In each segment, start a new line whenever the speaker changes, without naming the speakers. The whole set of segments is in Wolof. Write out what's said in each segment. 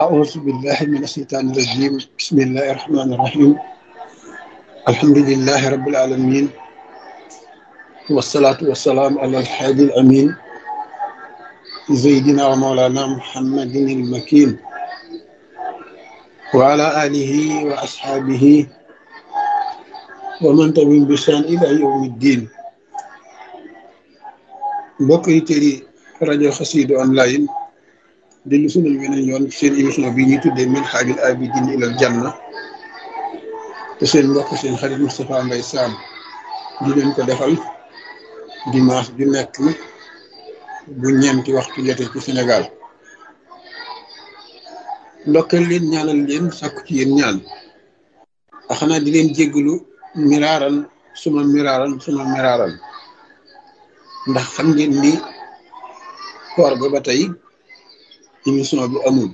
أعوذ بالله من الشيطان الرجيم بسم الله الرحمن الرحيم الحمد لله رب العالمين والصلاة والسلام على الحادي الأمين سيدنا ومولانا محمد المكين وعلى آله وأصحابه ومن تبعهم بشان إلى يوم الدين mbokk yi tëri rajo xasiidu online dellu sunal weneen yoon seen émission bi ñuy tuddee min xaajul abidin ilal janna te seen mbokk seen xarit Moustapha Mbaye Sam di leen ko defal dimanche ju nekk bu ñeenti waxtu jotee ci Sénégal ndokkeel leen ñaanal leen sàkku ci yéen ñaan a xanaa di leen jéggalu miraaran suma miraaran suma miraaran ndax xam ngeen ni koor ga ba tey émission bi amul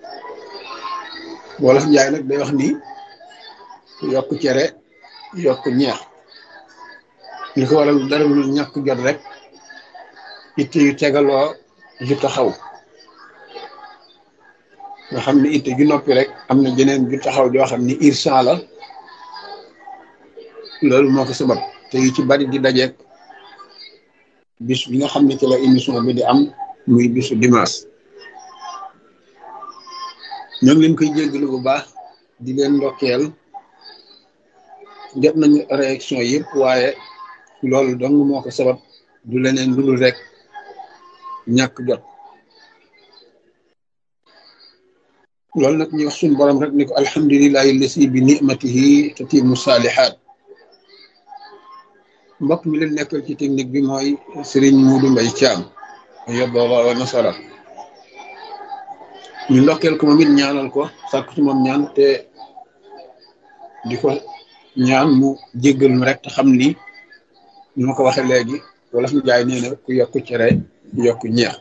wolof njaay nag day wax ni yokk cere yokk ñeex li ko waral dara lu ñàkk jot rek itte yu tegaloo ju taxaw nga xam ne itte ju noppi rek am na jeneen ju taxaw joo xam ni irsan la loolu moo ko sabab te yu ci bari di dajeek bis bi nga xam ne ci la émission bi di am muy bisu dimanche ñoo ngi leen koy jéggalu bu baax di leen ndokkeel jot nañu réaction yëpp waaye loolu dong moo ko sabab du leneen lu dul rek ñàkk jot loolu nag ñu wax suñu borom rek ni ko alhamdulilahi lasi bi nimatihi tatimu saalihaat mbokk mi leen nekkal ci technique bi mooy Serigne Modou Mbaye Thiam yobooba wa nasara ñu ndokkeel ko moom it ñaanal ko sàkk ci moom ñaan te di ko ñaan mu jéggal mu rek te xam ni ñu ma ko waxee léegi wala fi jaay nee na ku yokk cere yokk ñeex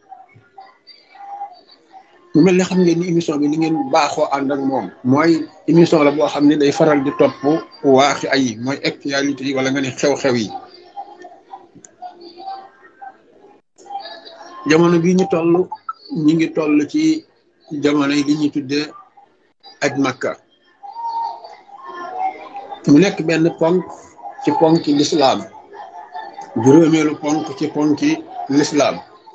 mu mel ne xam ngeen ni émission bi ni ngeen baaxoo ànd ak moom mooy émission la boo xam ne day faral di topp waaxi ay mooy actualité yi wala nga ne xew-xew yi jamono bi ñu toll ñi ngi toll ci jamono yi li ñuy tuddee aj makka mu nekk benn ponk ci ponki lislaam juróomeelu ponk ci ponki lislaam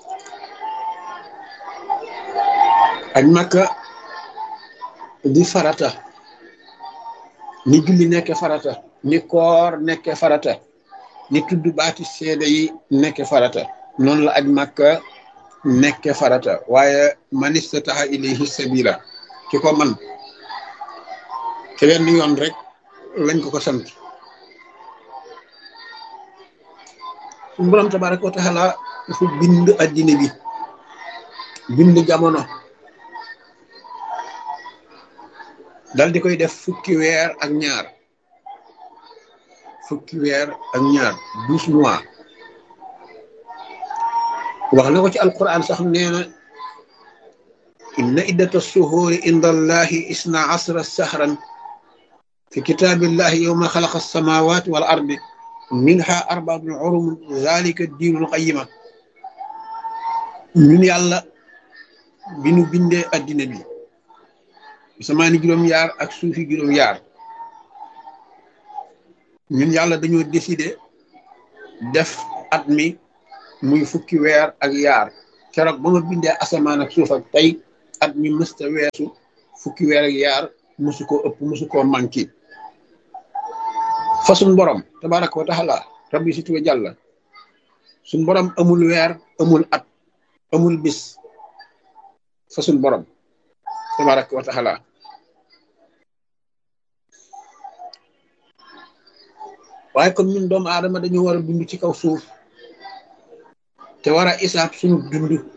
aj makka di farata ni julli nekke farata ni koor nekke farata ni tudd baati seede yi nekke farata noonu la aj makka nekke farata waaye man istataha ilayhi sabila ki ko man te wenn yoon rek lañ ko ko sant suñu borom tabaraka wa taala dafa bind addina bi bind jamono dal di koy def fukki weer ak ñaar fukki weer ak ñaar douze mois wax na ko ci alquran sax nee na inna iddata suhuuri inda allahi isna asra sahran fi kitaabillahi yowma xalaqa alsamawati wal ardi minha arbaatun urum zalika diinul qayima ñun yàlla bi nu bindee addina bi samaani juróom-yaar ak suufi juróom-yaar ñun yàlla dañoo décider def at mi muy fukki weer ak yaar keroog ba ma bindee asamaan ak suuf ak tey at mi mësta weesu fukki weer ak yaar musu koo ëpp musu koo manqué fa suñ borom tabaraka wa taala rabbi si tuwa jàlla suñ borom amul weer amul at amul bis fa suñ borom tabaraka wa taala waaye comme ñun doomu aadama dañu war a dund ci kaw suuf te war a isaab suñu dund